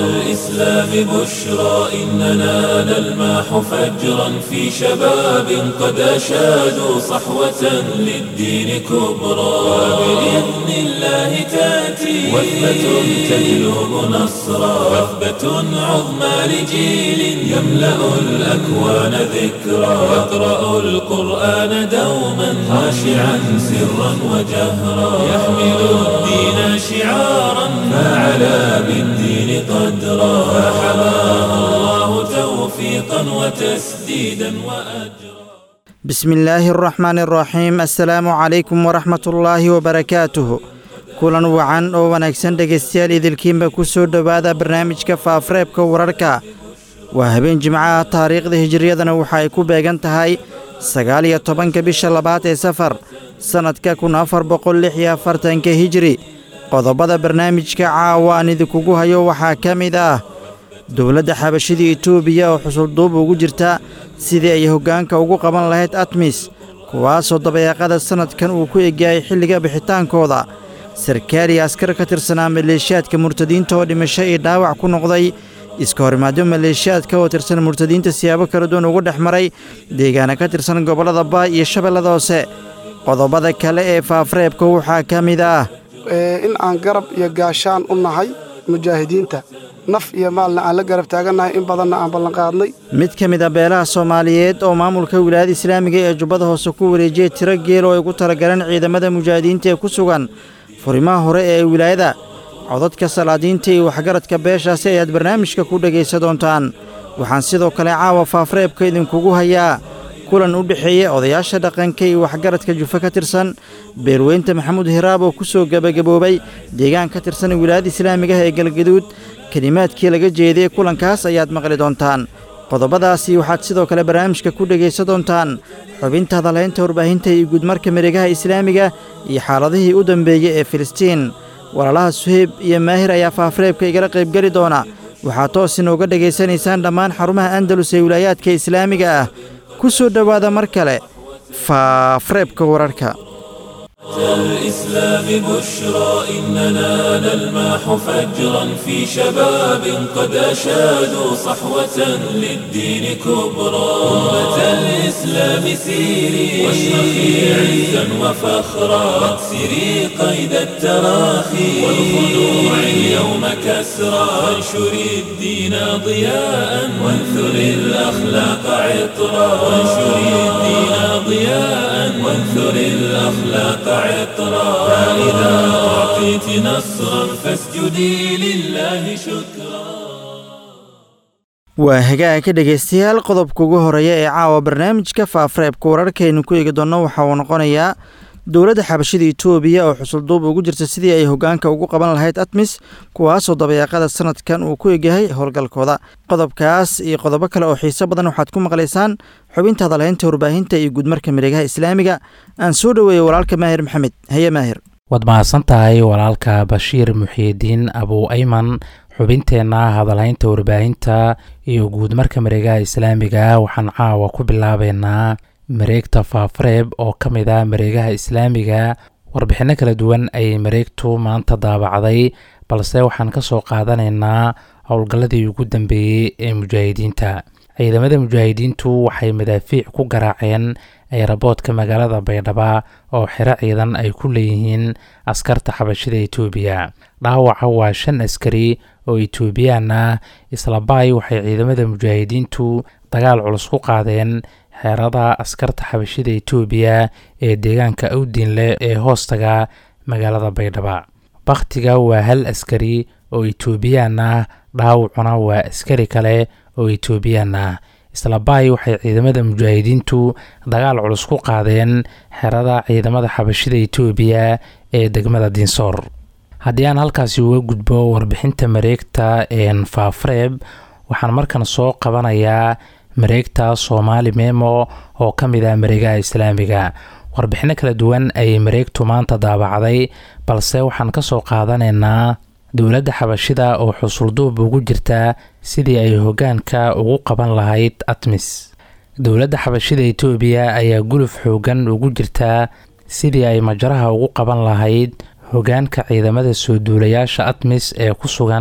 الإسلام بشرى إننا نلمح فجرا في شباب قد أشادوا صحوة للدين كبرى وبإذن الله تأتي وثبة تجلب نصرا وثبة عظمى لجيل يملأ الأكوان ذكرا يقرأ القرآن دوما خاشعا سرا وجهرا يحمل الدين شعارا فعلى بالدين قدرا فحماه الله توفيقا وتسديدا وأجرا بسم الله الرحمن الرحيم السلaamu calaykum waraxmat ullaahi wabarakaatuh kulan wacan oo wanaagsan dhegaystayaal idilkiinba ku soo dhowaada barnaamijka faafareebka wararka waa habeen jimcaha taariikhda hijiriyadana waxa ay ku beegan tahay sagaal iyo tobanka bisha labaad ee safar sannadka kun afar boqol lix iyo afartanka hijiri qodobada barnaamijka caawa aan idinkugu hayo waxaa ka mid ah dowladda xabashida etoobiya oo xusulduub ugu jirta sidii ay hoggaanka ugu qaban lahayd atmis kuwaasoo dabayaaqada sannadkan uu ku egyahay xilliga bixitaankooda sarkaal iyo askar ka tirsanaa maleeshiyaadka murtadiinta oo dhimasho iyo dhaawac ku noqday iska horimaadyo maleeshiyaadka oo tirsan murtadiinta siyaabo kala duwan ugu dhex maray deegaana ka tirsan gobollada baay iyo shabeellada hoose qodobada kale ee faafareebka waxaa ka mid ah in aan garab iyo gaashaan u nahay mujaahidiinta naf iyo maalna aan la garab taagannahay in badanna aan ballanqaadnay mid ka mid a beelaha soomaaliyeed oo maamulka wilaayada islaamiga ee jubbada hoose ku wareejiyey tiro geel oo ay ugu talagaleen ciidamada mujaahidiinta ee ku sugan furimaha hore ee wilaayada codadka salaadiinta iyo waxgaradka beeshaasi ayaad barnaamijka ku dhegaysa doontaan waxaan sidoo kale caawa faafareebka idinkugu hayaa kulan u dhexeeya odayaasha dhaqanka iyo waxgaradka jufe ka tirsan beerweynta maxamuud hiraab oo ku soo gebagaboobay deegaan ka tirsan wilaayada islaamigaha ee galgaduud kelimaadkii laga jeediyey kulankaas ayaad maqli doontaan qodobadaasi waxaad sidoo kale barnaamijka ku dhegaysa doontaan xubinta hadalhaynta warbaahinta iyo guudmarka mareegaha islaamiga iyo xaaladihii u dambeeyey ee filistiin walaalaha suheyb iyo maahir ayaa faafareebka igala qaybgeli doona waxaad toos inooga dhegaysanaysaan dhammaan xarumaha andalus ee wilaayaadka islaamiga ah ku soo dhowaada mar kale faafareebka wararka الإسلام بشرى إننا نلمح فجرا في شباب قد أشادوا صحوة للدين كبرى أمة الإسلام سيري واشرخي عزا وفخرا واكسري قيد التراخي والخنوع اليوم كسرى وانشري الدين ضياء وانثري الأخلاق عطرا وانشري الدين ضياء وانثري الأخلاق عطرا فإذا أعطيت نصرا فاسجدي لله شكرا waa hagaagka dhegaystayaal qodobka ugu horeeya ee caawa barnaamijka faafareebka wararkaaynu ku eegi doonno waxa uu noqonayaa dowladda xabashida etoobiya oo xusulduub ugu jirta sidii ay hoggaanka ugu qaban lahayd atmis kuwaasoo dabayaaqada sannadkan uu ku egyahay howlgalkooda qodobkaas iyo qodobo kale oo xiiso badan waxaad ku maqlaysaan xubinta hadalhaynta warbaahinta iyo guudmarka mareegaha islaamiga aan soo dhoweeyey walaalka maahir maxamed haye maahir waad mahadsan tahay walaalka bashiir muxiidiin abuu ayman xubinteenna hadalhaynta warbaahinta iyo guudmarka mareegaha islaamiga waxaan caawa ku bilaabeynaa mareegta faafareeb oo ka mid ah mareegaha islaamiga warbixinno kala duwan ayay mareegtu maanta daabacday balse waxaan ka soo qaadanaynaa howlgalladii ugu dambeeyey ee mujaahidiinta ciidamada mujaahidiintu waxay madaafiic ku garaaceen eeraboodka magaalada baydhaba oo xero ciidan ay ku leeyihiin askarta xabashida etoobiya dhaawaca waa shan askari oo etoobiyaan ah islabaay waxay ciidamada mujaahidiintu dagaal culus ku qaadeen xeerada askarta xabashida etoobiya ee deegaanka awdinle ee hoostaga magaalada baydhaba bakhtiga waa hal askari oo etoobiyaan ah dhaawacuna waa askari kale oo etoobiyaan ah islabaay waxay ciidamada mujaahidiintu dagaal culus ku qaadeen xerada ciidamada xabashida etoobiya ee degmada dinsoor haddii aan halkaasi uga gudbo warbixinta mareegta faafareeb waxaan markan soo qabanayaa mareegta soomaali memo oo ka mid ah mareegaha islaamiga warbixino kala duwan ayay mareegtu maanta daabacday balse waxaan ka soo qaadanaynaa dowladda xabashida oo xusulduub ugu jirta sidii ay hoggaanka ugu qaban lahayd atmis dowladda xabashida etoobiya ayaa guluf xoogan ugu jirta sidii ay majaraha ugu qaban lahayd hoggaanka ciidamada soo duulayaasha atmis ee ku sugan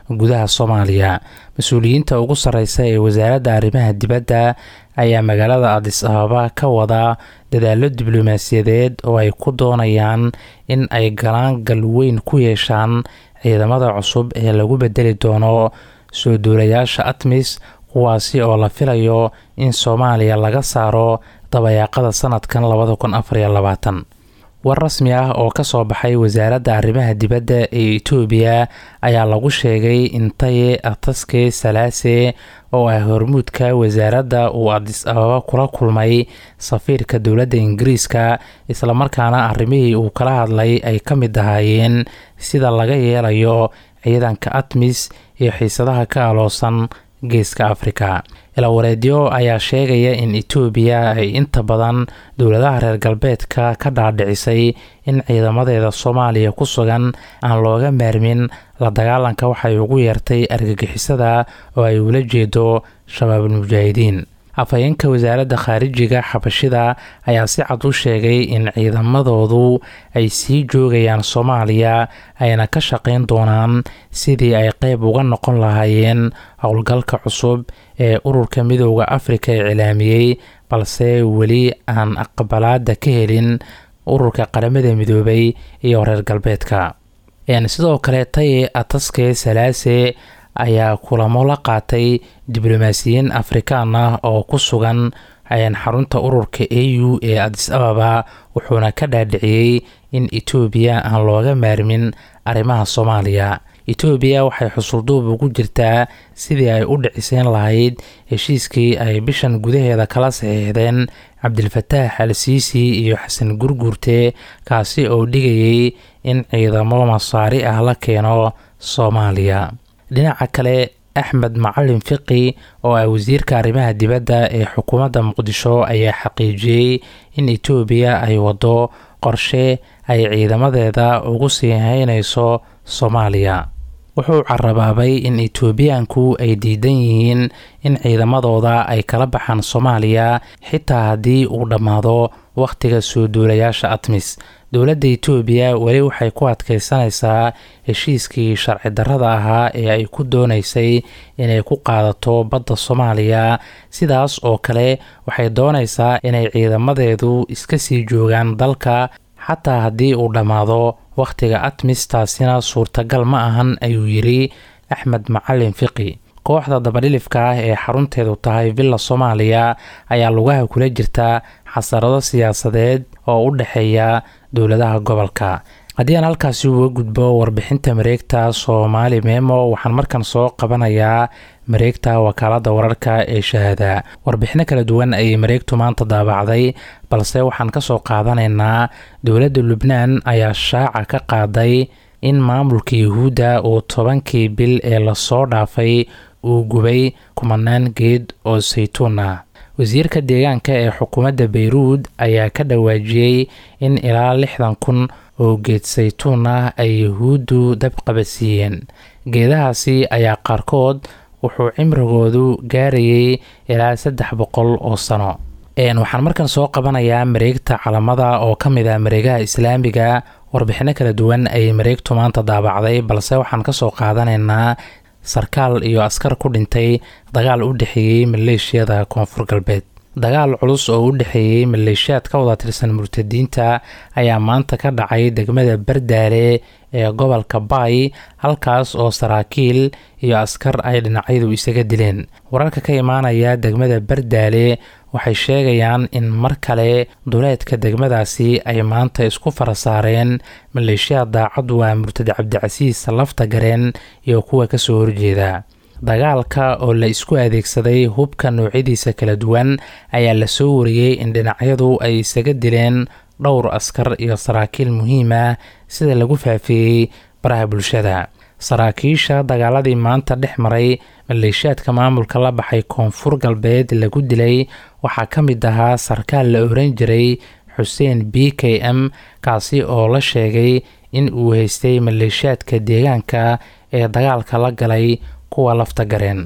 gudaha soomaaliya mas-uuliyiinta ugu sarreysa ee wasaaradda arrimaha dibadda ayaa magaalada adis ababa ka wada dadaallo diblomaasiyadeed oo ay ku doonayaan in ay galaan gal weyn ku yeeshaan ciidamada cusub ee lagu bedeli doono soo duulayaasha atmis kuwaasi oo la filayo in soomaaliya laga saaro dabayaaqada sanadkan labada kun afariyo labaatan war rasmi ah oo ka soo baxay wasaaradda arrimaha dibadda ee etoobiya ayaa lagu sheegay in taye ataske salaase oo ah hormuudka wasaaradda uu adis ababa kula kulmay safiirka dowladda ingiriiska islamarkaana arrimihii uu kala hadlay ay ka mid ahaayeen sida laga yeelayo ciidanka atmis iyo xiisadaha ka aloosan geeska afrika ilawareedyo ayaa sheegaya in etoobiya ay inta badan dowladaha reer galbeedka ka dhaadhicisay in ciidamadeeda soomaaliya ku sugan aan looga maarmin la dagaalanka waxay ugu yeertay argagixisada oo ay ula jeedo shabaabulmujaahidiin afhayeenka wasaaradda khaarijiga xabashida ayaa si cad u sheegay in ciidamadoodu ay sii joogayaan soomaaliya ayna ka shaqayn doonaan sidii ay qeyb uga noqon lahaayeen howlgalka cusub ee ururka midooda afrika ee cilaamiyey balse weli aan aqbalaada ka helin ururka qaramada midoobay iyo reer galbeedka sidoo kale taye ataske salaase ayaa kulamo la qaatay diblomaasiyiin afrikaan ah oo ku sugan xarunta ururka a u ee adis ababa wuxuuna ka dhaadhiciyey in etoobiya aan looga maarmin arrimaha soomaaliya etoobiya waxay xusulduub ugu jirtaa sidii ay u dhiciseyn lahayd heshiiskii ay bishan gudaheeda kala saxiixdeen cabdilfataax al siisi iyo xasan gurguurte kaasi oo dhigayay in ciidamo masaari ah la keeno soomaaliya dhinaca kale axmed macalin fiqi oo ah wasiirka arrimaha dibadda ee xukuumadda muqdisho ayaa xaqiijiyey in etoobiya ay waddo qorshe ay ciidamadeeda ugu sii haynayso soomaaliya wuxuu carabaabay in etoobiyaanku ay diidan yihiin in ciidamadooda ay kala baxaan soomaaliya xitaa haddii uu dhammaado wakhtiga soo duulayaasha atmis dowladda etoobiya weli waxay ku adkeysanaysaa heshiiskii sharci darrada ahaa ee ay ku doonaysay inay ku qaadato badda soomaaliya sidaas oo kale waxay doonaysaa inay ciidamadeedu iska sii joogaan dalka xataa haddii uu dhammaado wakhtiga atmis taasina suurtagal ma ahan ayuu yidhi axmed macalin fiqi kooxda dabadhilifka ah ee xarunteedu tahay villa soomaaliya ayaa lugaha kula jirta xasarado siyaasadeed oo u dhexeeya dowladaha gobolka haddii aan halkaasi uga gudbo warbixinta mareegta soomaali meemo waxaan markan soo qabanayaa mareegta wakaaladda wararka ee shahaada warbixino kala duwan ayay mareegtu maanta daabacday balse waxaan ka soo qaadanaynaa dowladda lubnaan ayaa shaaca ka qaaday in maamulka yuhuudda uu tobankii bil ee lasoo dhaafay uu gubay kumanaan geed oo saytuun ah wasiirka deegaanka ee xukuumadda bayruud ayaa ka dhawaajiyey in ilaa lixdan kun oo geed saytuun ah ay yuhuuddu dab qabadsiiyeen geedahaasi ayaa qaarkood wuxuu cimrigoodu gaarayay ilaa saddex boqol oo sano waxaan markan soo qabanayaa mareegta calamada oo ka mid ah mareegaha islaamiga warbixino kala duwan ayay mareegtu maanta daabacday balse waxaan kasoo qaadanaynaa sarkaal iyo askar ku dhintay dagaal u dhexeeyey maleeshiyada koonfur galbeed dagaal culus oo u dhexeeyey maleeshiyaad ka wada tirsan murtadiinta ayaa maanta ka dhacay degmada bardaale ee gobolka baay halkaas oo saraakiil iyo askar ay dhinacyadu isaga dileen wararka ka imaanaya degmada bardaale waxay sheegayaan in mar kale duleedka degmadaasi ay maanta isku fara saareen maleeshiyaad daacad waa murtad cabdicasiis lafta gareen iyo kuwa kasoo horjeeda dagaalka oo la isku adeegsaday hubka noocyadiisa kala duwan ayaa lasoo wariyey in dhinacyadu ay isaga dileen dhowr askar iyo saraakiil muhiim ah sida lagu faafeeyey baraha bulshada saraakiisha dagaaladii maanta dhex maray maleeshiyaadka maamulka la baxay koonfur galbeed lagu dilay waxaa ka mid ahaa sarkaal la oran jiray xuseen b k m kaasi oo la sheegay in uu haystay maleeshiyaadka deegaanka ee dagaalka la galay kuwa lafta gareen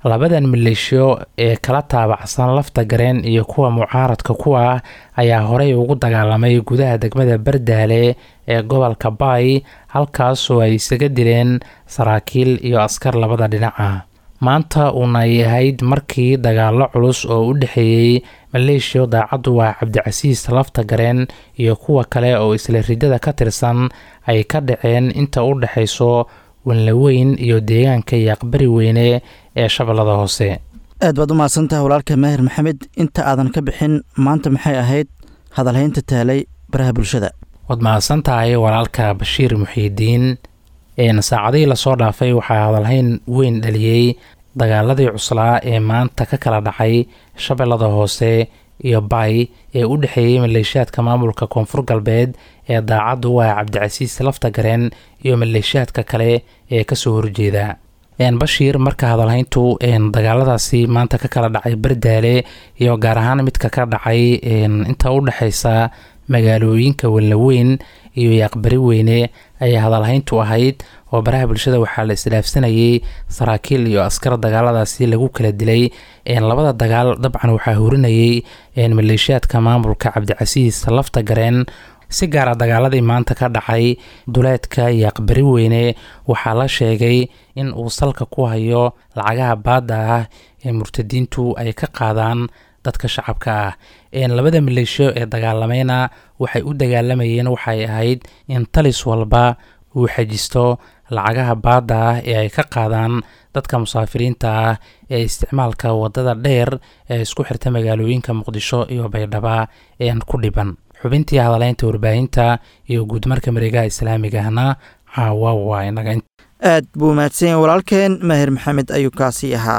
labadan maleeshiyo ee kala taabacsan lafta gareen iyo kuwa mucaaradka kuwa ah ayaa horey ugu dagaalamay gudaha degmada bardaale ee gobolka baay halkaasoo ay isaga dileen saraakiil iyo askar labada dhinaca maanta uuna ay ahayd markii dagaalo culus oo u dhexeeyey maleeshiyo daacaddu waa cabdicasiis lafta gareen iyo kuwa kale oo isla ridada ka tirsan ay ka dhaceen inta u dhexayso wanlaweyn iyo deegaanka iyo aqbari weyne ee shabeellada hoose aad baad u mahadsantaha walaalka maahir maxamed inta aadan ka bixin maanta maxay ahayd hadalhaynta taalay baraha bulshada waad mahadsan tahay walaalka bashiir muxiidiin saacadihii lasoo dhaafay waxaa hadalhayn weyn dhaliyey dagaaladii cuslaa ee maanta ka kala dhacay shabeellada hoose iyo bay ee u dhexeeyey maleeshiyaadka maamulka koonfur galbeed ee daacaddu waa cabdicasiis lafta gareen iyo maleeshiyaadka kale ee kasoo horjeeda bashiir marka hadalhayntu dagaaladaasi maanta ka kala dhacay bardaale iyo gaar ahaan midka ka dhacay inta u dhexeysa magaalooyinka wallaweyn iyo yaqbari weyne ayay hadalhayntu ahayd oo baraha bulshada waxaa la isdhaafsanayay saraakiil iyo askar dagaaladaasi lagu kala dilay labada dagaal dabcan waxaa horinayay maleeshiyaadka maamulka cabdicasiis lafta gareen si gaara dagaaladii maanta ka dhacay duleedka iyo aqbari weyne waxaa la sheegay in uu salka ku hayo lacagaha baadda ah ee murtadiintu ay ka qaadaan dadka shacabka ah labada maleeshiyo ee dagaalamayna waxay u dagaalamayeen waxay ahayd in talis walba uu xajisto lacagaha baadda ah ee ay ka qaadaan dadka musaafiriinta ah ee isticmaalka wadada dheer ee isku xirta magaalooyinka muqdisho iyo baydhaba een ku dhiban xubintii hadaleynta warbaahinta iyo guudmarka mareegaha islaamiga ahna caawa waa inaga aad buu mahadsan yahay walaalkeen maahir maxamed ayuu kaasii ahaa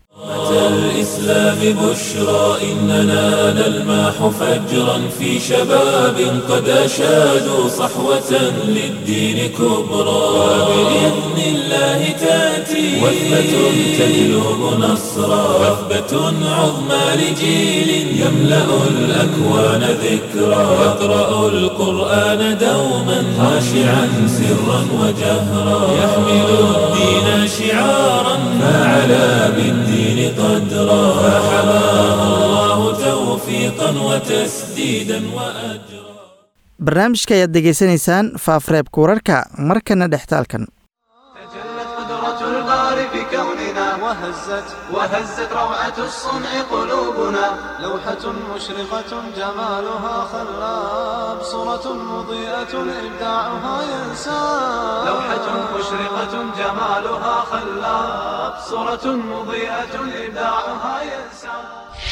الإسلام بشرى إننا نلماح فجرا في شباب قد أشادوا صحوة للدين كبرى وبإذن الله تأتي وثبة تجلب نصرا وثبة عظمى لجيل يملأ الأكوان ذكرى يقرأ القرآن دوما خاشعا سرا وجهرا يحمل الدين شعارا فعلى بالدين قدرا فحماه الله توفيقا وتسديدا وأجرا barnaamijka ayaad degeysanaysaan faafreebka wararka markana dhextaalkan تجلت قدرة الباري في كوننا وهزت وهزت روعة الصنع قلوبنا لوحة مشرقة جمالها خلاب صورة مضيئة إبداعها ينساب لوحة مشرقة جمالها خلاب صورة مضيئة إبداعها ينساب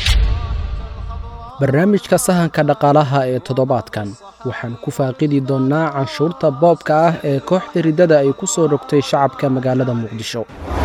barnaamijka sahanka dhaqaalaha ee toddobaadkan waxaan ku faaqidi doonnaa canshuurta boobka ah ee kooxda riddada ay ku soo rogtay shacabka magaalada muqdisho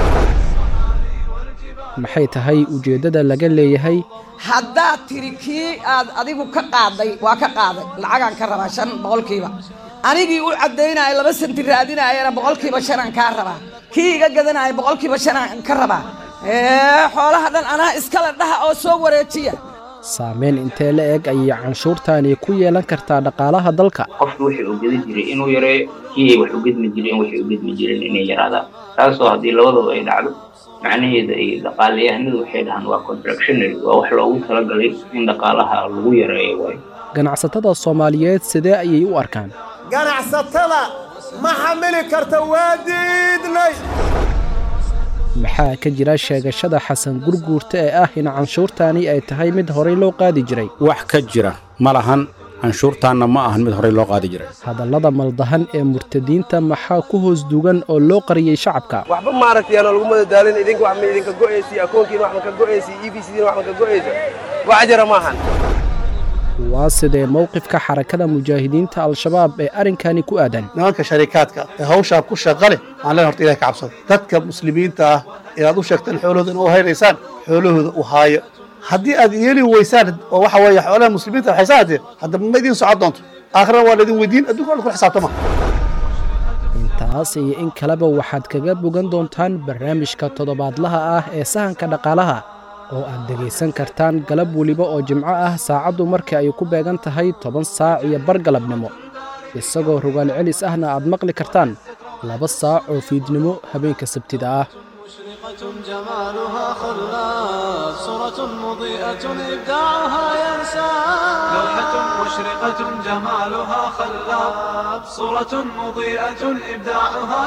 maxay tahay ujeeddada laga leeyahay haddaad tiri kii aad adigu ka qaaday waa ka qaaday lacagaan ka rabaa shan boqolkiiba anigii u caddaynaya laba santi raadinayana boqolkiiba shanaan kaa rabaa kii iga gadanaya boqolkiiba shanaan ka rabaa ee xoolaha dhan anaa iskale dhaha oo soo wareejiya saameyn intee la eg ayay canshuurtani ku yeelan kartaa dhaqaalaha dalka qofki wixii uu gedi jiray inuu yareeyo kii ay wax u gedmi jireen waxay u gedmi jireen inay yaraadaan taasoo haddii labadaba ay dhacdo macnaheeda ay dhaqaalayahanadu waxay dhahaan waa contractionary waa wax loogu talagalay in dhaqaalaha lagu yareeyo waayo ganacsatada soomaaliyeed sidee ayay u arkaan ganacsatada ma xamili karta waa diidnay maxaa ka jira sheegashada xasan gurguurta ee ah in canshuurtani ay tahay mid horey loo qaadi jiray wax ka jira ma lahan canshuurtaanna ma ahan mid horey loo qaadi jiray hadallada maldahan ee murtadiinta maxaa ku hoos dugan oo loo qariyey shacabka waxba maaragtay aan lagu madadaalin idinka wax ma idinka go'aysi akoonkiina wax ma ka go'aysi e b c-diina wax ma ka go'aysa wax jira maahan waa sidee mowqifka xarakada mujaahidiinta al-shabaab ee arrinkani ku aadan nimanka sharikaadka ee hawshaa ku shaqa leh waxaan leen horta ilahay ka cabsada dadka muslimiinta ah ee aad u sheegteen xoolahooda in u haynaysaan xoolahooda u haayo haddii aad yeeli weysaan oo waxa weeye xoolaha muslimiinta waxaysaa haddee haddaba ma idiin socon doonto aakhirana waa laydin weydiin adduunka waa la kula xisaabtama intaas iyo in kaleba waxaad kaga bogan doontaan barnaamijka toddobaadlaha ah ee sahanka dhaqaalaha oo aad dhegaysan kartaan galab weliba oo jimco ah saacaddu markii ay ku beegan tahay toban saac iyo bar galabnimo isagoo rogaal celis ahna aad maqli kartaan laba saac oo fiidnimo habeenka sabtida ah مشرقة جمالها خلاب صورة مضيئة إبداعها ينسى لوحة مشرقة جمالها خلاب صورة مضيئة إبداعها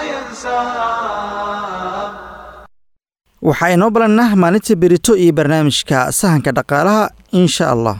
ينسى waxaa inoo balannah maalinta berito iyo barnaamijka sahanka dhaqaalaha insha allah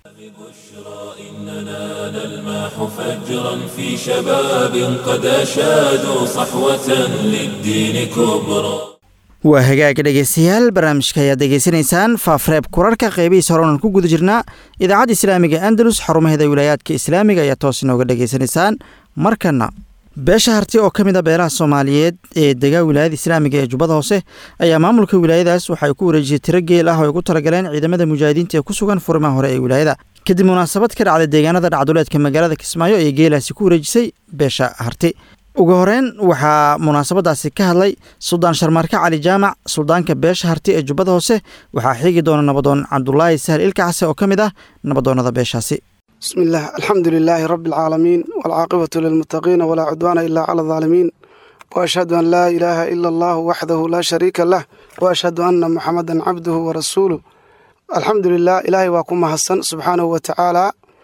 نلمح فجرا في شباب قد أشادوا صحوة للدين كبرى waa hagaag dhegeystayaal barnaamijka ayaad degeysanaysaan faafreeb kurarka qeybihiisa horenan ku guda jirnaa idaacadda islaamiga andalus xarumaheeda wilaayaadka islaamiga ayaa toos inooga dhegeysanaysaan markana beesha harti oo ka mid a beelaha soomaaliyeed ee degaa wilaayada islaamiga ee jubbada hoose ayaa maamulka wilaayadaas waxay ku wareejiyey tiro geel ah oo ay ku talagaleen ciidamada mujaahidiinta ee ku sugan furimaha hore ee wilaayada kadib munaasabad ka dhacday deegaanada dhacduleedka magaalada kismaayo ayay geelaasi ku wareejisay beesha harti ugu horeyn waxaa munaasabadaasi ka hadlay suldaan sharmaarke cali jaamac suldaanka beesha harti ee jubbada hoose waxaa xiigi doona nabadoon cabdulaahi sahal ilkacase oo ka mid ah nabadoonnada beeshaasi بسم الله الحمد لله رب العالمين والعاقبة للمتقين ولا عدوان إلا على الظالمين وأشهد أن لا إله إلا الله وحده لا شريك له وأشهد أن محمدا عبده ورسوله الحمد لله إلهي واكم حسن سبحانه وتعالى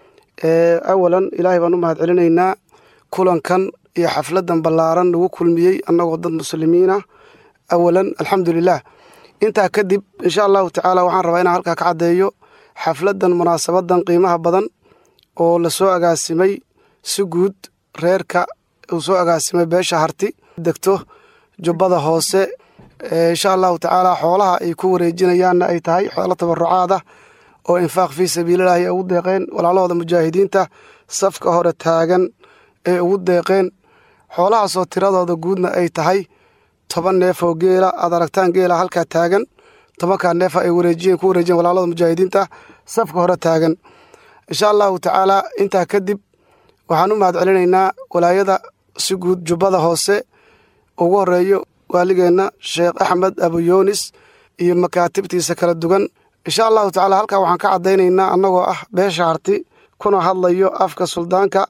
أولا إلهي بانو علينا كلن كان iyo xafladan ballaaran lagu kulmiyey annagoo dad muslimiina awalan alxamdulilah intaa kadib insha allahu tacaala waxaan rabaa inaan halkaa ka caddeeyo xafladan munaasabadan qiimaha badan oo lasoo agaasimay si guud reerka uu soo agaasimay beesha harti degto jubbada hoose insha allahu tacaala xoolaha ay ku wareejinayaanna ay tahay xoolo tabarucaad ah oo infaaq fii sabiililahi ay ugu deeqeen walaalahooda mujaahidiinta safka hore taagan ee ugu deeqeen xoolahaasoo tiradooda guudna ay tahay toban neef oo geela aad aragtaan geela halkaa taagan tobankaa neefa ay wareejiyeen ku wareejiyeen walaalada mujaahidiinta safka hore taagan insha allahu tacaala intaa kadib waxaan u mahad celinaynaa walaayada si guud jubbada hoose ugu horeeyo waaligeenna sheekh axmed abuyoonis iyo makaatibtiisa kala duwan insha allahu tacaala halkaa waxaan ka caddaynaynaa annagoo ah beesha harti kuna hadlayo afka suldaanka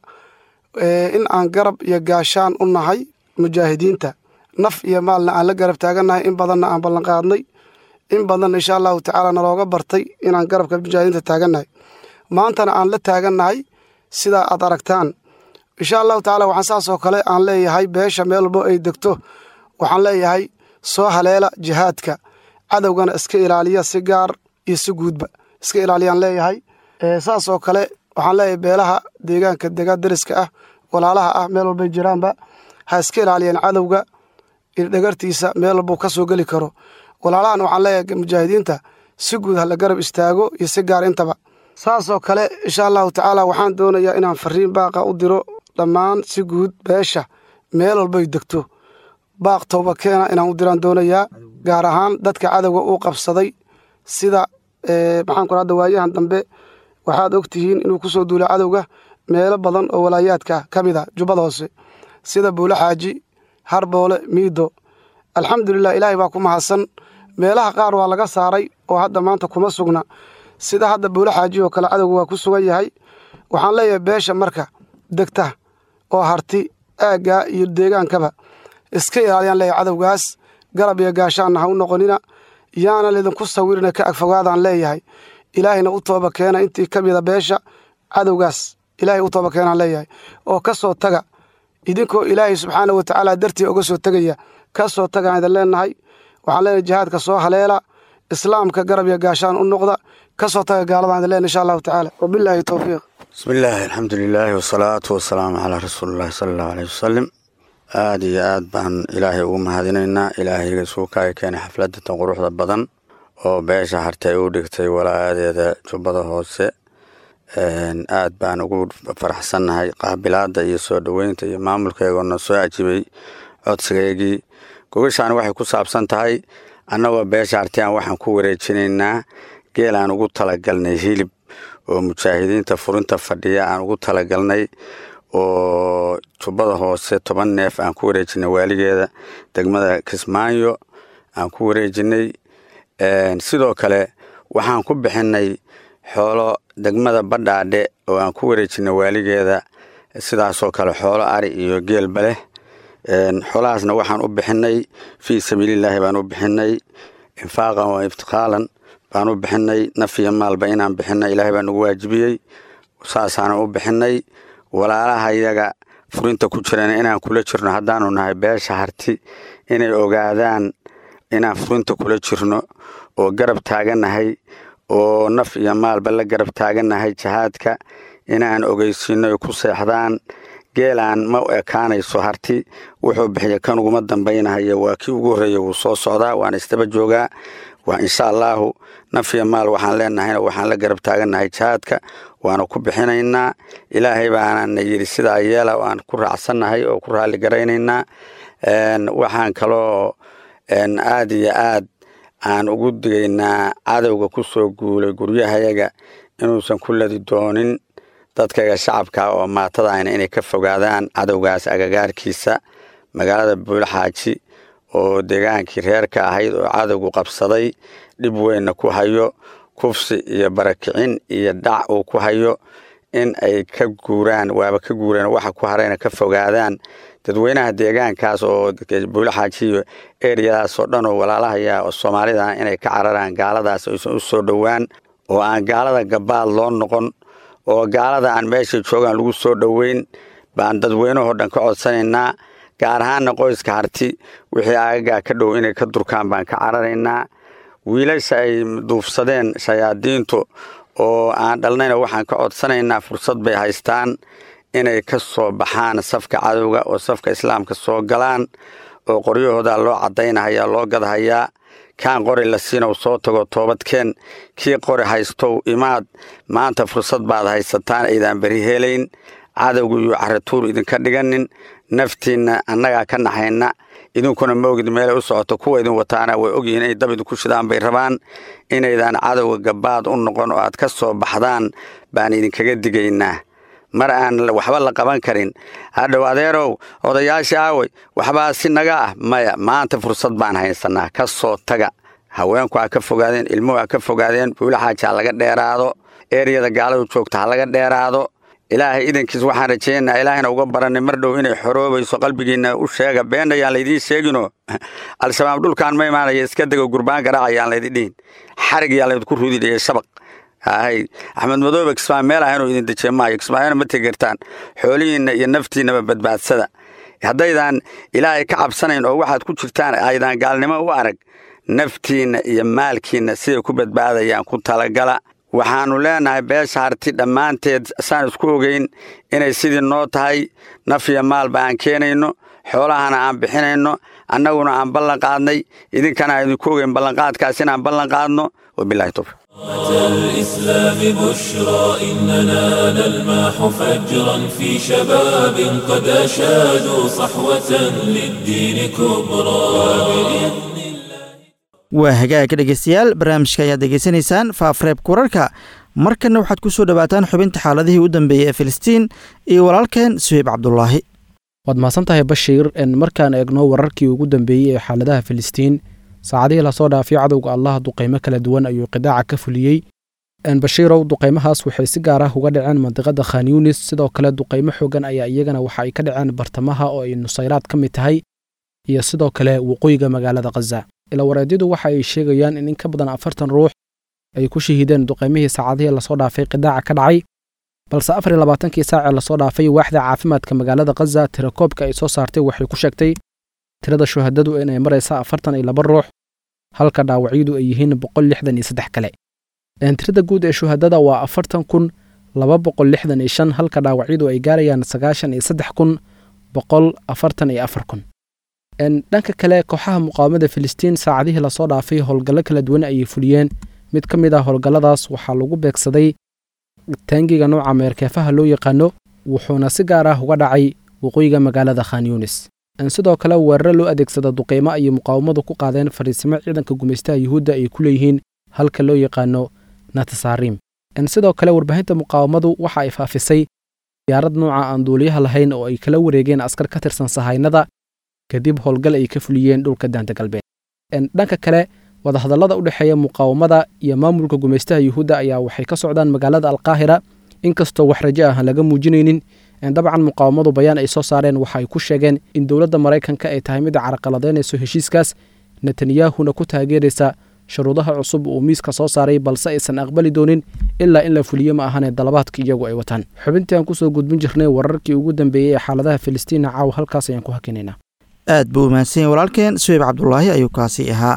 in aan garab iyo gaashaan u nahay mujaahidiinta naf iyo maalna aan la garab taagannahay in badanna aan ballanqaadnay in badanna insha allahu tacaala nalooga bartay inaan garabka mujaahidiinta taagannahay maantana aan la taagannahay sidaa aad aragtaan insha allahu tacaala waxaan saasoo kale aan leeyahay beesha meel walbo ay degto waxaan leeyahay soo haleela jihaadka cadowgana iska ilaaliya si gaar iyo si guudba iska ilaaliyaan leeyahay saasoo kale waxaan leeyahay beelaha deegaanka dega deriska ah walaalaha ah meel walbay jiraanba ha iska ilaaliyeen cadowga dhagartiisa meel walbuu ka soo geli karo walaalahan waxaan leeyahay mujaahidiinta si guud ha la garab istaago iyo si gaar intaba saasoo kale insha allahu tacaala waxaan doonayaa inaan fariin baaqa u diro dhammaan si guud beesha meel walbay degto baaq tooba keena inaan u diraan doonayaa gaar ahaan dadka cadowga uu qabsaday sida maxaan ku hadda waayahan dambe waxaad og tihiin inuu ku soo duulay cadowga meelo badan oo walaayaadka ka mid a jubbada hoose sida buulo xaaji harboole miido alxamdulilah ilaahay baa ku mahadsan meelaha qaar waa laga saaray oo hadda maanta kuma sugna sida hadda buulo xaaji oo kale cadowga waa ku sugan yahay waxaan leeyahay beesha marka degta oo harti aaggaa iyo deegaankaba iska ilaaliyaan leeyahay cadowgaas garab iyo gaashaanna ha u noqonina yaana lidinku sawirina ka agfogaadaan leeyahay ilaahayna u tooba keena intii ka mida beesha cadowgaas ilaahay u tooba keenaan leeyahay oo ka soo taga idinkoo ilaahay subxaana wa tacaala dartii oga soo tegaya ka soo tagaan idin leenahay waxaan leenahay jihaadka soo haleela islaamka garab iyo gaashaan u noqda ka soo taga gaaladan idin leenahay insha allahu tacaala wabilaahi towfiiq bismi illaahi alxamdulilaahi wasalaatu wasalaamu calaa rasuulillahi sala allahu aleyh wasalim aada iyo aad baan ilaahay ugu mahadinaynaa ilaahayga suukaaga keenay xafladatan quruxda badan oo beesha hartay u dhigtay walaayadeeda jubbada hoose aad baan ugu faraxsannahay qaabilaada iyo soo dhoweynta iyo maamulkeegoona soo ajibay codsigeygii gogashaan waxay ku saabsan tahay annagoo beesha hartiyan waxaan ku wareejinaynaa geel aan ugu talagalnay hilib oo mujaahidiinta furinta fadhiya aan ugu talagalnay oo jubbada hoose toban neef aan ku wareejinay waaligeeda degmada kismaayo aan ku wareejinay sidoo kale waxaan ku bixinay xoolo degmada badhaadhe oo aan ku wareejinay waaligeeda sidaasoo kale xoolo ari iyo geelba leh xoolahaasna waxaan u bixinay fii sabiilillaahi baan u bixinay infaaqan wa iftiqaalan baan u bixinay naf iyo maalba inaan bixinay ilaahay baa nagu waajibiyey saasaanan u bixinay walaalaha iyaga furinta ku jirana inaan kula jirno haddaanu nahay beesha harti inay ogaadaan inaan furinta kula jirno oo garab taagannahay oo naf iyo maalba la garab taagannahay jihaadka inaan ogeysiino ay ku seexdaan geelaan ma ekaanayso harti wuxuu bixiya kan uguma dambaynahayo waa kii ugu horreeya wuu soo socdaa waana isdaba joogaa waa insha allaahu naf iyo maal waxaan leenahayna waxaan la garab taagannahay jihaadka waana ku bixinaynaa ilaahay baanana yidhi sidaa yeela aan ku raacsannahay oo ku raalli garaynaynaa waxaan kaloo aad iyo aad aan ugu digaynaa cadowga ku soo guulay guryahayaga inuusan ku ladi doonin dadkaga shacabka oo maatadaayna inay ka fogaadaan cadowgaas agagaarkiisa magaalada buulxaaji oo deegaankii reerka ahayd oo cadowgu qabsaday dhib weynna ku hayo kufsi iyo barakicin iyo dhac uu ku hayo in ay ka guuraan waaba ka guureen waxa ku harayna ka fogaadaan dadweynaha deegaankaas oo buulaxaaji iyo eriyadaas oo dhan oo walaalahaya oo soomaalida inay ka cararaan gaaladaas aysan u soo dhowaan oo aan gaalada gabaad loo noqon oo gaalada aan meesha joogaan lagu soo dhoweyn baan dadweynahoo dhan ka codsanaynaa gaar ahaanna qoyska harti wixii agagaa ka dhow inay ka durkaan baan ka cararaynaa wiilasha ay duufsadeen shayaadiintu oo aan dhalnayna waxaan ka codsanaynaa fursad bay haystaan inay ka soo baxaan safka cadowga oo safka islaamka soo galaan oo qoryahooda loo caddaynahaya loo gadhayaa kaan qori la siinow soo tago toobadkeen kii qori haystow imaad maanta fursad baad haysataan aydaan beri helayn cadowgu iyo caratuur idinka dhiganin naftiinna annagaa ka naxayna idinkuna maogid meelay u socoto kuwa idin wataana way ogyihiin inay dab idinku shidaan bay rabaan inaydaan cadowga gabaad u noqon oo aad ka soo baxdaan baan idinkaga digaynaa mar aan waxba la qaban karin hadhow adeerow odayaashii aawey waxbaa si naga ah maya maanta fursad baan haysanaa ka soo taga haweenku ha ka fogaadeen ilmuhu ha ka fogaadeen buulaxaaji ha laga dheeraado eriyada gaaladu joogta ha laga dheeraado ilaahay idankiis waxaan rajeynaa ilaahayna uga baranay mar dhow inay xoroobayso qalbigiinna u sheega been ayaan laydiin sheegino al-shabaab dhulkaan ma imaanaya iska dego gurbaan garaac ayaan laydin dhihin xarig yaan laydinku rudidhiya shabaq hay axmed madoobe kismaayo meel ah inuu idin dejiye maayo kismaayona ma tegertaan xoolihiinna iyo naftiinnaba badbaadsada haddaydaan ilaahay ka cabsanayn oo waxaad ku jirtaan aydaan gaalnimo u arag naftiinna iyo maalkiinna siday ku badbaadayaan ku talagala waxaannu leenahay beesha harti dhammaanteed saan isku ogeyn inay sidii noo tahay naf iyo maalba aan keenayno xoolahana aan bixinayno annaguna aan ballan qaadnay idinkana aan idinku ogeyn ballanqaadkaas inaan ballan qaadno wabilahi towfiq الإسلام بشرى إننا نلمح فجرا في شباب قد أشادوا صحوة للدين كبرى waa hagaagka dhegeystayaal barnaamijka ayaad degeysanaysaan faafreebka wararka markanna waxaad ku soo dhowaataan xubinta xaaladihii u dambeeyey ee filistiin iyo walaalkeen suheyb cabdulaahi waad mahadsan tahay bashiir markaan eegno wararkii ugu dambeeyey ee xaaladaha filistiin saacadihii lasoo dhaafay cadowga allah duqaymo kala duwan ayuu qidaaca ka fuliyey bashiirow duqaymahaas waxay si gaar ah uga dhaceen mandiqada khan yunis sidoo kale duqaymo xoogan ayaa iyagana waxa ay ka dhaceen bartamaha oo ay nusayraad ka mid tahay iyo sidoo kale waqooyiga magaalada khaza ilawareedyadu waxa ay sheegayaan in in ka badan afartan ruux ay ku shahiideen duqaymihii saacadihii lasoo dhaafay qidaaca ka dhacay balse afar iyo labaatankii saacee lasoo dhaafay waaxda caafimaadka magaalada khaza tirakoobka ay soo saartay waxay ku sheegtay tirada shuhadadu inay maraysa afartan iyo laba ruux halka dhaawacyadu ay yihiin boqol lixdan iyo saddex kale tirada guud ee shuhadada waa afartan kun laba boqol lixdan iyo shan halka dhaawacyadu ay gaarayaan sagaashan iyo saddex kun boqol afartan iyo afar kun dhanka kale kooxaha muqaawamada filistiin saacadihii lasoo dhaafay howlgallo kala duwan ayay fuliyeen mid ka mid ah howlgalladaas waxaa lagu beegsaday taangiga nooca meerkeefaha loo yaqaano wuxuuna si gaar ah uga dhacay waqooyiga magaalada khan yunis sidoo kale weeraro loo adeegsada duqaymo ayay muqaawamadu ku qaadeen fariisimo ciidanka gumaystaha yuhuudda ay ku leeyihiin halka loo yaqaano natasaarim sidoo kale warbaahinta muqaawamadu waxa ay faafisay diyaarad nooca aan duuliyaha lahayn oo ay kala wareegeen askar ka tirsan sahaynada kadib howlgal ay ka fuliyeen dhulka daanta galbeed dhanka kale wadahadallada u dhexeeya muqaawamada iyo maamulka gumaystaha yuhuudda ayaa waxay ka socdaan magaalada alqaahira inkastoo wax rajo ah aan laga muujinaynin dabcan muqaawamadu bayaan ay soo saareen waxa ay ku sheegeen in dowladda maraykanka ay tahay mid carqaladaynayso heshiiskaas netanyahuna ku taageeraysa shuruudaha cusub uu miiska soo saaray balse aysan aqbali doonin ilaa in la fuliyo ma ahane dalabaadka iyagu ay wataan xubintii aan kusoo gudbin jirnay wararkii ugu dambeeyey ee xaaladaha filistiina caaw halkaas ayaan ku hakinaynaa aad buu umahadsan yahy walaalkeen suweyb cabdulaahi ayuu kaasi ahaa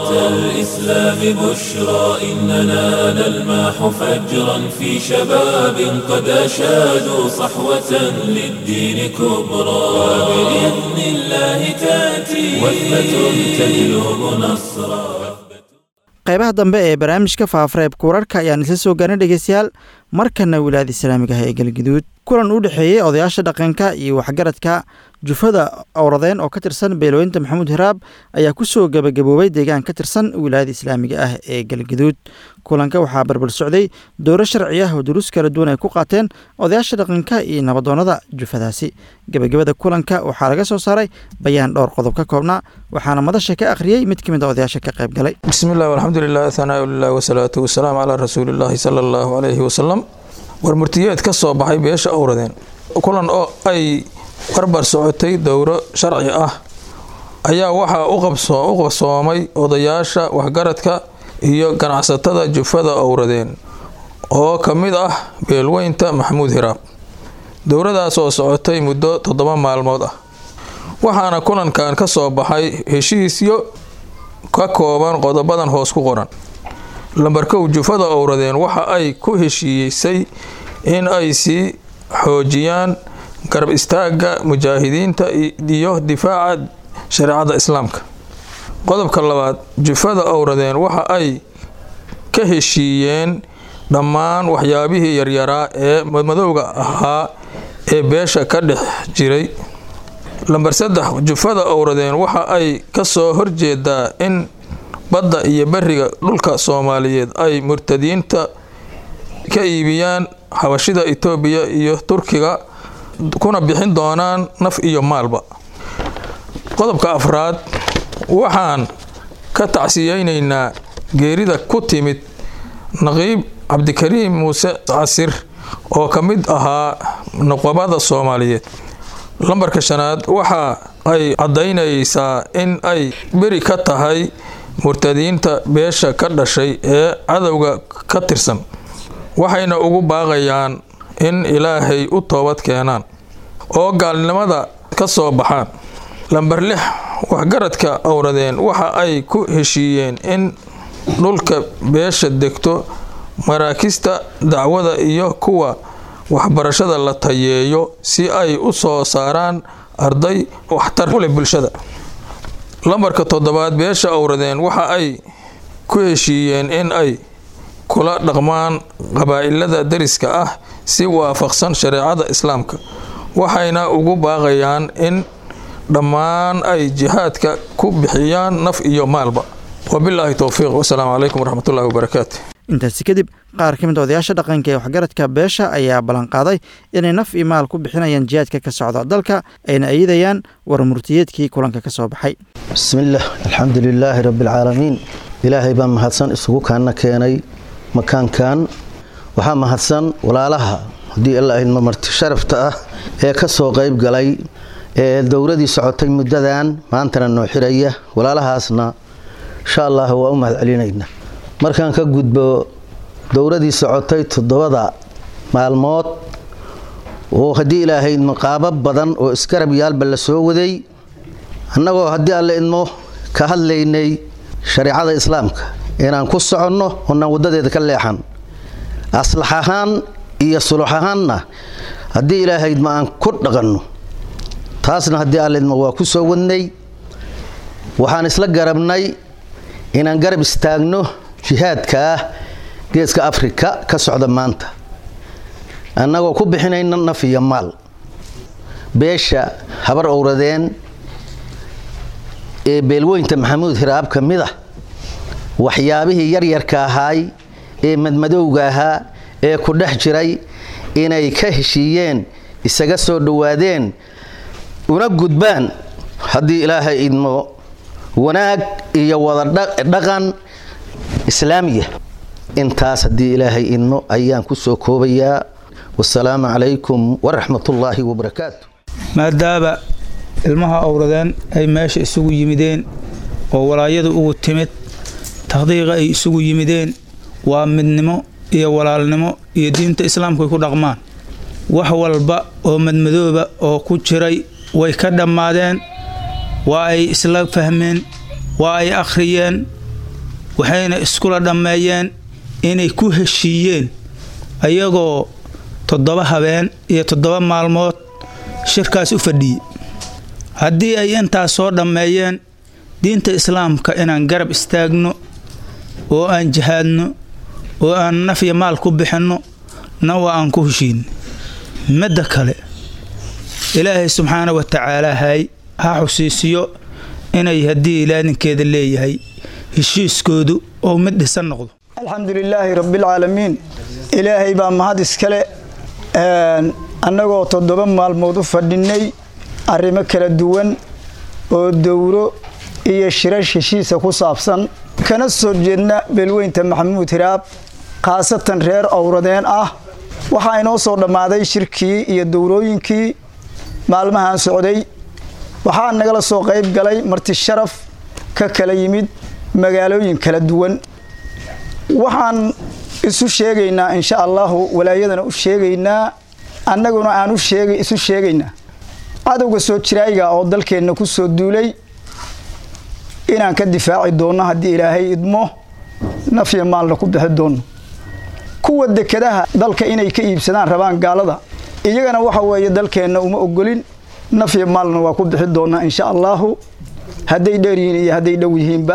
الإسلام بشرى إننا نلمح فجرا في شباب قد أشادوا صحوة للدين كبرى وبإذن الله تأتي وثبة تجلب نصرا qaybaha dambe ee barnaamijka faafareebka wararka ayaan isla soo gaarnay dhegeystayaal markana wilaayada islaamiga ah ee galgaduud kulan u dhexeeyey odayaasha dhaqanka iyo waxgaradka jufada owradeen oo ka tirsan beelooyinta maxamuud hiraab ayaa ku soo gebagaboobay deegaan ka tirsan wilaayada islaamiga ah ee galgaduud kulanka waxaa barbar socday dowro sharci ah oo duruus kala duwan ay ku qaateen odayaasha dhaqanka iyo nabadoonnada jufadaasi gebagabada kulanka waxaa laga soo saaray bayaan dhowr qodob ka koobnaa waxaana madasha ka akhriyey mid ka mid a odayaasha ka qayb galay bismillahi walxamdulilah thanaa lilah wasalaatu wasalaam calaa rasuulillahi sala allahu calayhi wasalam war murtiyeed ka soo baxay beesha owradeen kulan oo ay barbar socotay dowro sharci ah ayaa waxaa u qabsoomay odayaasha waxgaradka iyo ganacsatada jufada owradeen oo ka mid ah beelweynta maxamuud hiraab dowradaas oo socotay muddo toddoba maalmood ah waxaana kulankan ka soo baxay heshiisyo ka kooban qodobadan hoos ku qoran lambarkow jufada owradeen waxa ay ku heshiisay in ay sii xoojiyaan garab istaagga mujaahidiinta iyo difaaca shareecada islaamka qodobka labaad jufada owradeen waxa ay ka heshiiyeen dhammaan waxyaabihii yaryaraa ee madmadowga ahaa ee beesha ka dhex jiray lambar saddex jufada owradeen waxa ay ka soo horjeedaa in badda iyo beriga dhulka soomaaliyeed ay murtadiinta ka iibiyaan xabashida itoobiya iyo turkiga kuna bixin doonaan naf iyo maalba qodobka afraad waxaan ka tacsiyeynaynaa geerida ku timid naqiib cabdikariim muuse casir oo ka mid ahaa nuqabada soomaaliyeed lambarka shanaad waxa ay caddaynaysaa in ay beri ka tahay murtadiinta beesha ka dhashay ee cadowga ka tirsan waxayna ugu baaqayaan in ilaahay u toobad keenaan oo gaalnimada ka soo baxaan lambar lix waxgaradka owradeen waxa ay ku heshiiyeen in dhulka beesha degto maraakista dacwada iyo kuwa waxbarashada la tayeeyo si ay u soo saaraan arday waxtar u leh bulshada lambarka toddobaad beesha owradeen waxa ay ku heshiiyeen in ay kula dhaqmaan qabaa'ilada dariska ah si waafaqsan shareecada islaamka waxayna ugu baaqayaan in dhammaan ay jihaadka ku bixiyaan naf iyo maalba wabilaahi towfiiq wasalaamu calaykum waraxmatullahi wabarakaatu intaasi kadib qaar ka mid a odayaasha dhaqanka ee waxgaradka beesha ayaa ballanqaaday inay naf iyo maal ku bixinayaan jihaadka ka socda dalka ayna ayidayaan war murtiyeedkii kulanka ka soo baxay bismillaah alxamdu lilaahi rabbialcaalamiin ilaahay baa mahadsan isugu kaana keenay makaankan waxaa mahadsan walaalaha haddii alla idmo marti sharafta ah ee ka soo qayb galay ee dowradii socotay muddadan maantana noo xiraya walaalahaasna insha allah waa u mahad celinayna markaan ka gudbo dowradii socotay toddobada maalmood oo haddii ilaahay idmo qaabo badan oo iskarab yaalba la soo waday annagoo haddii alle idmo ka hadlaynay shareecada islaamka inaan ku soconno oonaan waddadeeda ka leexan aslax ahaan iyo sulux ahaanna haddii ilaahay idmo aan ku dhaqanno taasna haddii alle idmo waa ku soo wadnay waxaan isla garabnay inaan garab istaagno jihaadka ah geeska afrika ka socda maanta annagoo ku bixinayna naf iyo maal beesha habar owradeen ee beelweynta maxamuud hiraab ka mid ah waxyaabihii yaryarka ahaay ee madmadowga ahaa ee ku dhex jiray inay ka heshiiyeen isaga soo dhowaadeen una gudbaan haddii ilaahay idmo wanaag iyo wada dhaqan islaamiya intaas haddii ilaahay idmo ayaan ku soo koobayaa wasalaamu calaykum waraxmatullaahi wabarakaatu maadaaba ilmaha owradeen ay meesha isugu yimideen oo walaayadu ugu timid takhdiiqa ay isugu yimideen waa midnimo iyo walaalnimo iyo diinta islaamku ay ku dhaqmaan wax walba oo madmadooba oo ku jiray way ka dhammaadeen waa ay isla fahmeen waa ay akhriyeen waxayna iskula dhammeeyeen inay ku heshiiyeen ayagoo toddoba habeen iyo toddoba maalmood shirkaas u fadhiyey haddii ay intaas soo dhammeeyeen diinta islaamka inaan garab istaagno oo aan jihaadno oo aan naf iyo maal ku bixinno na waa aan ku heshiinno midda kale ilaahay subxaana wa tacaala hay ha xusiisiyo inay haddii ilaadinkeeda leeyahay heshiiskoodu oo mid dhisan noqdo alxamdu lilaahi rabbialcaalamiin ilaahay baa mahad iskale annagoo toddoba maalmood u fadhinnay arrimo kala duwan oo dowro iyo shirash heshiisa ku saabsan kana soo jeedna beelweynta maxamuud hiraab khaasatan reer owradeen ah waxaa inoo soo dhammaaday shirkii iyo dowrooyinkii maalmahan socday waxaa nagala soo qayb galay marti sharaf ka kala yimid magaalooyin kala duwan waxaan isu sheegaynaa insha allahu walaayadana u sheegaynaa annaguna aan isu sheegaynaa cadowga soo jiraayiga oo dalkeenna ku soo duulay inaan ka difaaci doonno haddii ilaahay idmo nafya maalna ku bixi doonno kuwa dekadaha dalka inay ka iibsadaan rabaan gaalada iyagana waxa weeye dalkeenna uma ogolin nafya maalna waa ku bixi doonnaa insha allahu hadday dheer yihiin iyo hadday dhow yihiinba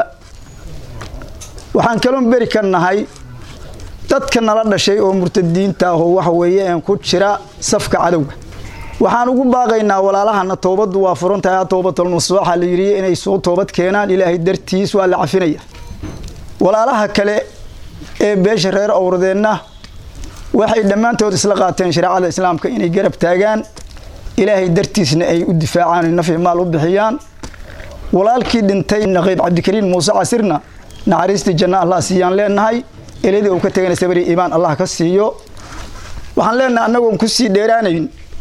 waxaan kaloon beri ka nahay dadka nala dhashay oo murtadiinta ahoo waxa weeye een ku jira safka cadowga waxaan ugu baaqaynaa walaalahana toobaddu waa furan tahay toobatulnasuuxa la yidhi inay soo toobad keenaan ilaahay dartiis waa la cafinaya walaalaha kale ee beesha reer owradeenna waxay dhammaantood isla qaateen shareecada islaamka inay garab taagaan ilaahay dartiisna ay u difaacaan nafyi maal u bixiyaan walaalkii dhintay naqiib cabdikariin muuse casirna naxariistii janna allah siiyaan leenahay eladii uu ka tegana sabri iimaan allah ka siiyo waxaan leenahay annagoon ku sii dheeraanayn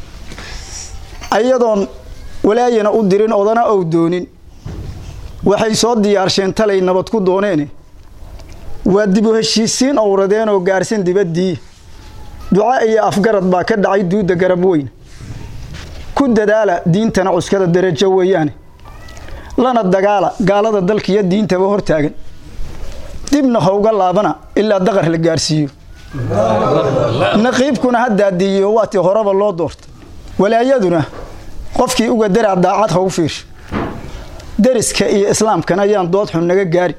ayadoon walaayana u dirin odana ou doonin waxay soo diyaarsheen talay nabad ku dooneene waa dib u heshiisiin owradeen oo gaarsan dibaddii duca iyo afgarad baa ka dhacay duudda garab weyn ku dadaala diintana cuskada darajo weeyaane lana dagaala gaalada dalkiiyo diintaba hortaagan dibna howga laabana ilaa daqar la gaarsiiyo naqiibkuna haddaadiiyo waatii horeba loo doorta walaayaduna qofkii uga daraa daacad ha u fiirsha deriska iyo islaamkana ayaan dood xun naga gaari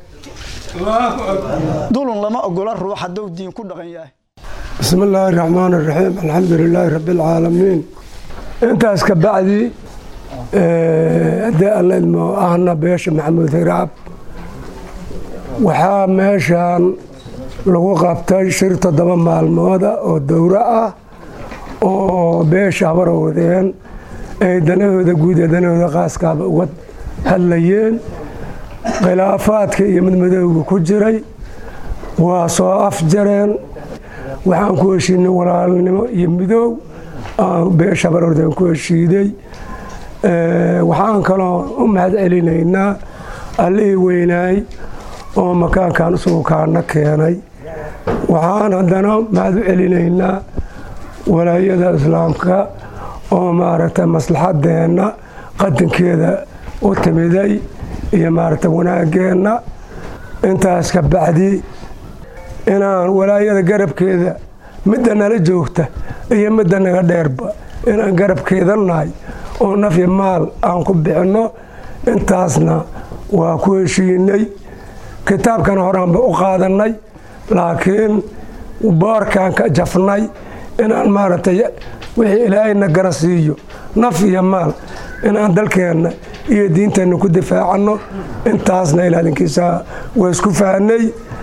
dulun lama ogola ruux hadduu diin ku dhaqan yahay bismi illaahi raxmaan iraxiim alxamdu lilaahi rabbi alcaalamiin intaas ka bacdi haddii alla idmo ahna beesha maxamuud hiraab waxaa meeshan lagu qabtay shir toddoba maalmooda oo dowro ah oo beesha habarowdeen ay danahooda guud ee danahooda qaaskaaba uga hadlayeen khilaafaadka iyo midmadowga ku jiray waa soo afjareen waxaan ku heshiinay walaalnimo iyo midoow aan beesha habarowdeen ku heshiiday waxaan kaloo u mahad celinaynaa allihii weynaay oo makaankan isugu kaana keenay waxaan haddana mahad u celinaynaa walaayada islaamka oo maaragtay maslaxadeenna qadankeeda u timiday iyo maaragtay wanaageenna intaas ka bacdi inaan walaayada garabkeeda midda nala joogta iyo midda naga dheerba inaan garabkeeda nahay oo nafyi maal aan ku bixinno intaasna waa ku heshiinay kitaabkana horaanba u qaadannay laakiin boorkaan ka jafnay inaan maaragtay wixii ilaahayna gara siiyo naf iyo maal inaan dalkeenna iyo diinteenna ku difaacanno intaasna ilaalinkiisa waa isku fahnay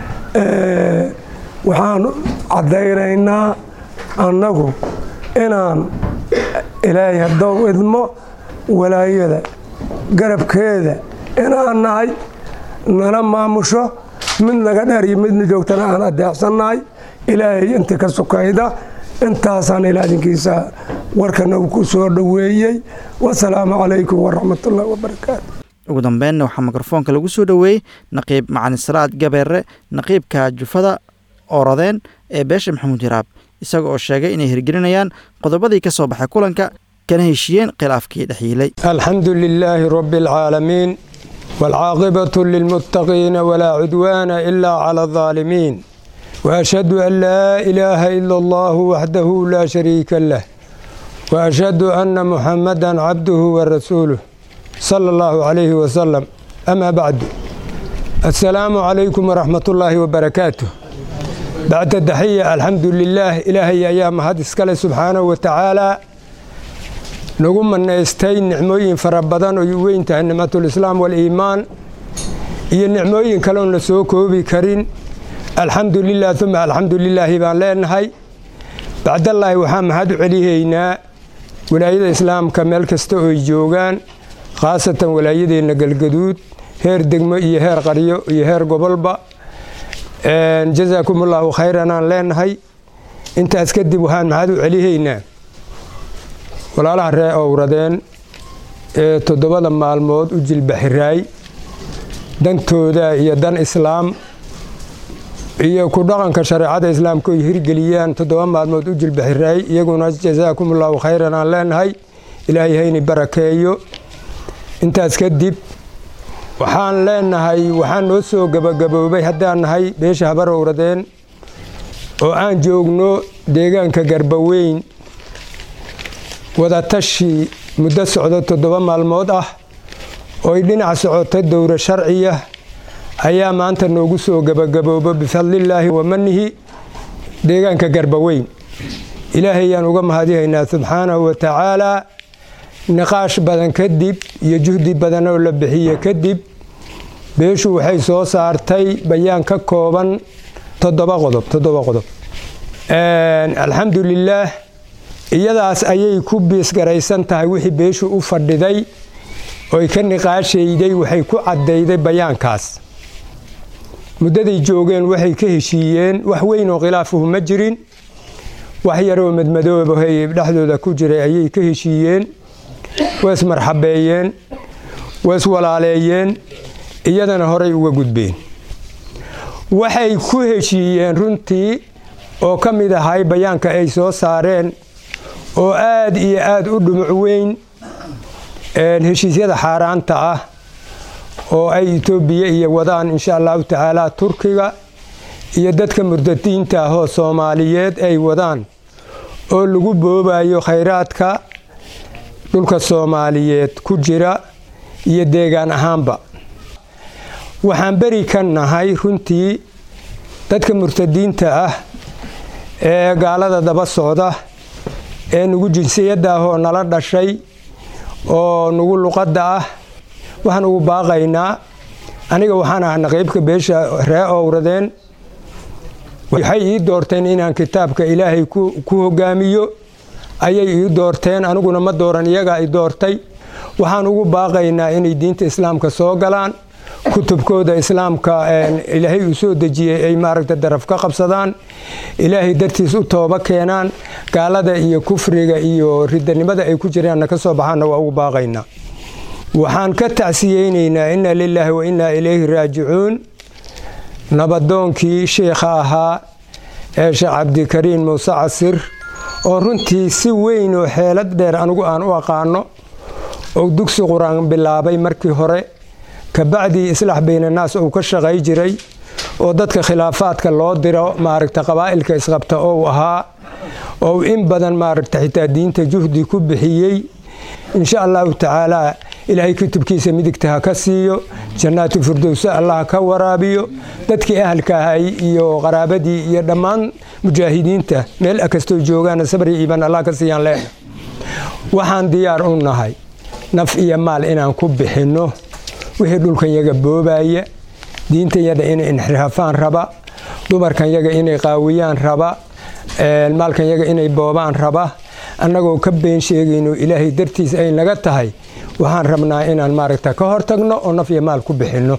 waxaan caddaynaynaa annagu inaan ilaahay haddou idmo walaayada garabkeeda inaan nahay nala maamusho mid naga dheer iyo midna joogtana aan adeecsannahay ilaahay inta ka sukayda intaasaan ilaadinkiisa warkana uu ku soo dhoweeyey wasalaamu calaykum waraxmatullahi wabarakaatu ugu dambeynna waxaa mikrofoonka lagu soo dhoweeyey naqiib macalin salaad gabeere naqiibka jufada ooradeen ee beesha maxamuud hiraab isaga oo sheegay inay hirgelinayaan qodobadii ka soo baxay kulanka kana heshiiyeen khilaafkii dhexyiilay الحمد لله رب العالمين والعاقبة للمتقين ولا عدوان إلا على الظالمين وأشهد أن لا إله إلا الله وحده لا شريك له وأشهد أن محمدا عبده ورسوله صلى الله عليه وسلم أما بعد السلام عليكم ورحمة الله وبركاته بعد التحية الحمد لله إلهي أيام هذا اسكال سبحانه وتعالى nagu manaystay nicmooyin fara badan oo weyn tahay nicmatulislaam waliimaan iyo nicmooyin kaleon la soo koobi karin alxamdu lilah uma alxamdu lilaahi baan leenahay bacdallaahi waxaan mahad u celihaynaa walaayada islaamka meel kasta ooy joogaan khaasatan walaayadeenna galgaduud heer degmo iyo heer qaryo iyo heer gobolba jazaakum allaahu khayran aan leenahay intaas kadib waxaan mahad u celihaynaa walaalaha ree owradeen ee toddobada maalmood u jilbaxiraay dantooda iyo dan islaam iyo ku dhaqanka shareecada islaamka oy hirgeliyaan toddoba maalmood u jilbaxiraay iyaguna jasaakumullahu khayran aan leenahay ilaahay hayni barakeeyo intaas kadib waxaan leenahay waxaan noo soo gabagaboobay haddaan nahay beesha habar owradeen oo aan joogno deegaanka garbaweyn wadatashi muddo socdo toddoba maalmood ah ooy dhinac socota dowra sharciya ayaa maanta noogu soo gabagaboobo bifadlillaahi wa manihi deegaanka garbaweyn ilaahayaan uga mahadihaynaa subxaanahu wa tacaalaa niqaash badan kadib iyo juhdi badan oo la bixiye kadib beeshu waxay soo saartay bayaan ka kooban toddoba qodob toddoba qodob alxamdu lilaah iyadaas ayay ku biisgaraysan tahay wixii beeshu u fadhiday oy ka niqaashayday waxay ku caddayday bayaankaas muddaday joogeen waxay ka heshiiyeen wax weyn oo khilaafuhu ma jirin wax yaroo madmadoobahay dhexdooda ku jiray ayay ka heshiiyeen waa ismarxabeeyeen waa iswalaaleeyeen iyadana horay uga gudbeen waxay ku heshiiyeen runtii oo ka mid ahay bayaanka ay soo saareen oo aad iyo aad u dhumuc weyn heshiisyada xaaraanta ah oo ay etoobiya iyo wadaan insha allahu tacaala turkiga iyo dadka murdadiinta ah oo soomaaliyeed ay wadaan oo lagu boobayo khayraadka dhulka soomaaliyeed ku jira iyo deegaan ahaanba waxaan beri ka nahay runtii dadka murtadiinta ah ee gaalada daba socda ee nugu jinsiyadda ah oo nala dhashay oo nugu luqadda ah waxaan ugu baaqaynaa aniga waxaan ahaa naqiibka beesha ree owradeen waxay ii doorteen inaan kitaabka ilaahay ku hogaamiyo ayay ii doorteen aniguna ma dooran iyagaa i doortay waxaan ugu baaqaynaa inay diinta islaamka soo galaan kutubkooda islaamka ilaahay uu soo dejiyey ay maaragta daraf ka qabsadaan ilaahay dartiis u tooba keenaan gaalada iyo kufriga iyo ridanimada ay ku jiraanna ka soo baxaanna waa ugu baaqaynaa waxaan ka tacsiyeynaynaa inna lilaahi wa innaa ilayhi raajicuun nabadoonkii sheikha ahaa ee sheekh cabdikariin muuse casir oo runtii si weyn oo xeelad dheer anigu aan u aqaano oo dugsi qur-aan bilaabay markii hore kabacdii islaax baynanaas uu ka shaqay jiray oo dadka khilaafaadka loo diro maaragta qabaa'ilka isqabta ou ahaa oo in badan maaragta xitaa diinta juhdi ku bixiyey insha allahu tacaalaa ilaahay kutubkiisa midigta ha ka siiyo jannaatu firdowse allah ka waraabiyo dadkii ahalka ahay iyo qaraabadii iyo dhammaan mujaahidiinta meel kastoo joogaana sabri iiban allah ka siiyaan leena waxaan diyaar u nahay naf iyo maal inaan ku bixinno wixii dhulkan yaga boobaya diintan yada inay inxiraafaan raba dumarkan yaga inay qaawiyaan raba maalkan yaga inay boobaan raba annagoo ka been sheegayno ilaahay dartiis ay naga tahay waxaan rabnaa inaan maaragta ka hortagno oo naf iyo maal ku bixinno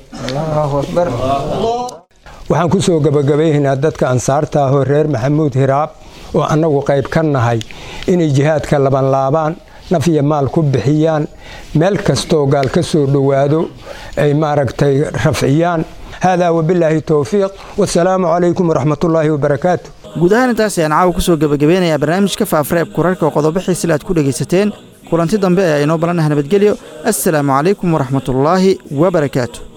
waxaan ku soo gabagabaynaynaa dadka ansaarta ahoo reer maxamuud hiraab oo annagu qayb ka nahay inay jihaadka labanlaabaan naf iyo maal ku bixiyaan meel kastoo gaal ka soo dhowaado ay maaragtay rafciyaan haadaa wabilaahi towfiiq wasalaamu calaykum waraxmatullaahi wabarakaatu guud ahaan intaas ayaan caawa kusoo gebagabeynayaa barnaamijka faafareeb kurarka oo qodobo xiisile aad ku dhegaysateen kulanti dambe ee inoo balanaha nabadgelyo assalaamu calaykum waraxmatullaahi wabarakaatu